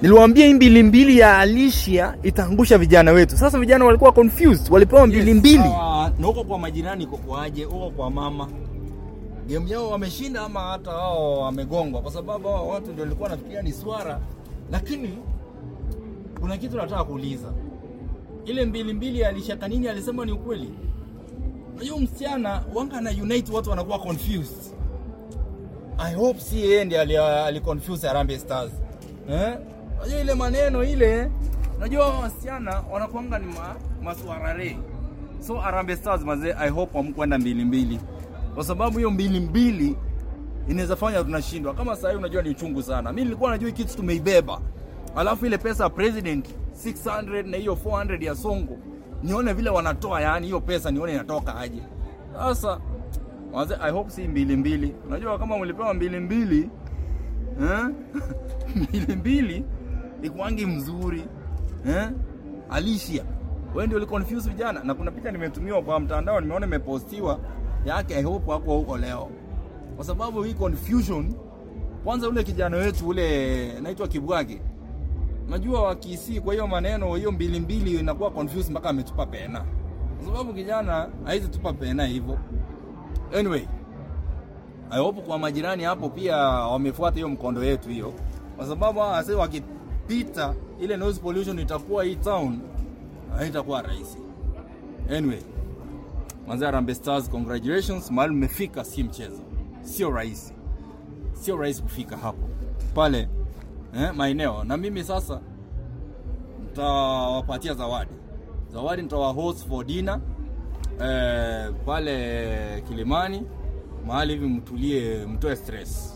Niliwaambia hii mbili mbili ya Alicia itaangusha vijana wetu. Sasa vijana walikuwa confused, walipewa mbili mbili. Sawa, na huko kwa majirani iko kwaje? Huko kwa mama game yao wameshinda ama hata wao wamegongwa? Kwa sababu hao watu ndio walikuwa nafikiria ni swara, lakini kuna kitu nataka kuuliza. Ile mbili mbili ya Alisha Kanini alisema ni ukweli? Unajua msichana wanga na unite watu wanakuwa confused. I hope si yeye ndiye ali, ali confuse Harambee Stars. Eh? Unajua ile maneno ile, unajua wasichana wanakuanga ni ma, maswarare. So Harambee Stars mazee, I hope hamkwenda mbili mbili, kwa sababu hiyo mbili mbili inaweza fanya tunashindwa. Kama sasa hivi unajua ni uchungu sana. Mimi nilikuwa najua hii kitu tumeibeba, alafu ile pesa ya president 600 na hiyo 400 ya Songo, nione vile wanatoa, yani hiyo pesa nione inatoka aje. Sasa Waze, I hope si mbili mbili. Unajua kama mlipewa mbili mbili eh? mbili mbili ikuangi mzuri eh? Alicia, wewe ndio uliconfuse vijana, na kuna picha nimetumiwa kwa mtandao, nimeona imepostiwa yake. I hope wako huko leo, kwa sababu hii confusion. Kwanza ule kijana wetu ule naitwa Kibwage, najua wakisi, kwa hiyo maneno hiyo mbili mbili inakuwa confused mpaka ametupa pena, kwa sababu kijana haizi tupa pena hivyo. Anyway, I hope kwa majirani hapo pia wamefuata hiyo mkondo yetu hiyo, kwa sababu hawa wase wakipita ile noise pollution itakuwa hii town haitakuwa rahisi. Anyway, Manze Harambee Stars, congratulations, mahali mmefika si mchezo, sio rahisi, sio rahisi kufika hapo pale eh, maeneo. Na mimi sasa nitawapatia zawadi, zawadi nitawa host for dinner eh, pale Kilimani mahali hivi mtulie, mtoe stress.